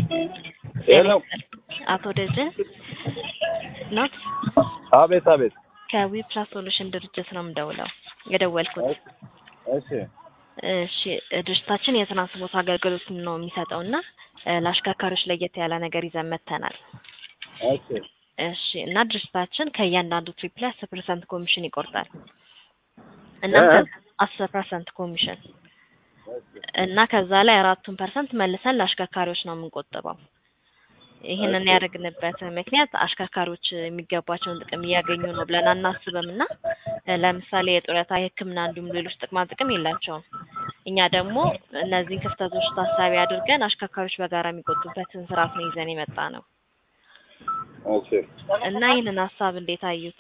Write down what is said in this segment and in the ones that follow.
ሄሎ አቶ ደጀን ኖት አቤት አቤት ከዊፕላስ ሶሉሽን ድርጅት ነው የምደውለው የደወልኩት። እሺ እሺ ድርጅታችን የትራንስፖርት አገልግሎት ነው የሚሰጠው እና ለአሽከርካሪዎች ለየት ያለ ነገር ይዘን መጥተናል። እሺ እሺ እና ድርጅታችን ከእያንዳንዱ ትሪፕ ላይ አስር ፐርሰንት ኮሚሽን ይቆርጣል እና እ? አስር ፐርሰንት ኮሚሽን እና ከዛ ላይ አራቱን ፐርሰንት መልሰን ለአሽከርካሪዎች ነው የምንቆጥበው። ይህንን ኦኬ። ያደረግንበት ምክንያት አሽከርካሪዎች የሚገባቸውን ጥቅም እያገኙ ነው ብለን አናስብም እና ለምሳሌ የጡረታ፣ የሕክምና እንዲሁም ሌሎች ጥቅማ ጥቅም የላቸውም። እኛ ደግሞ እነዚህን ክፍተቶች ታሳቢ አድርገን አሽከርካሪዎች በጋራ የሚቆጡበትን ስርዓት ነው ይዘን የመጣ ነው እሺ እና ይህንን ሀሳብ እንዴት አዩት?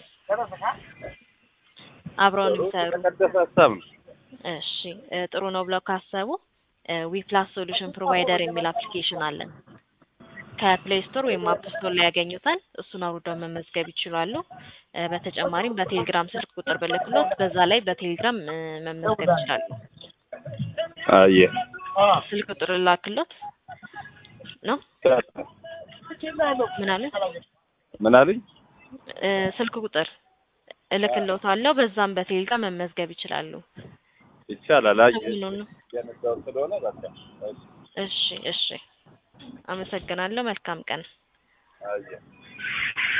አብረውን የሚሰሩ የተቀደሰ ሀሳብ ነው። እሺ እ ጥሩ ነው ብለው ካሰቡ ዊፕላስ ሶሉሽን ፕሮቫይደር የሚል አፕሊኬሽን አለን። ከፕሌይ ስቶር ወይም አፕ ስቶር ላይ ያገኙታል። እሱን አውርደው መመዝገብ ይችላሉ። እ በተጨማሪም በቴሌግራም ስልክ ቁጥር ብልክሎት በዛ ላይ በቴሌግራም እ መመዝገብ ይችላሉ። አየ ስልክ ቁጥር ላክሎት ነው ምናምን ምን አሉኝ? እ ስልክ ቁጥር እልክሎታለሁ። በዛም በቴሌግራም መመዝገብ ይችላሉ። ይቻላል። አየ ሰሞኑን ነው። የነዳው ስለሆነ በቃ እሺ እሺ እሺ፣ አመሰግናለሁ። መልካም ቀን። አየ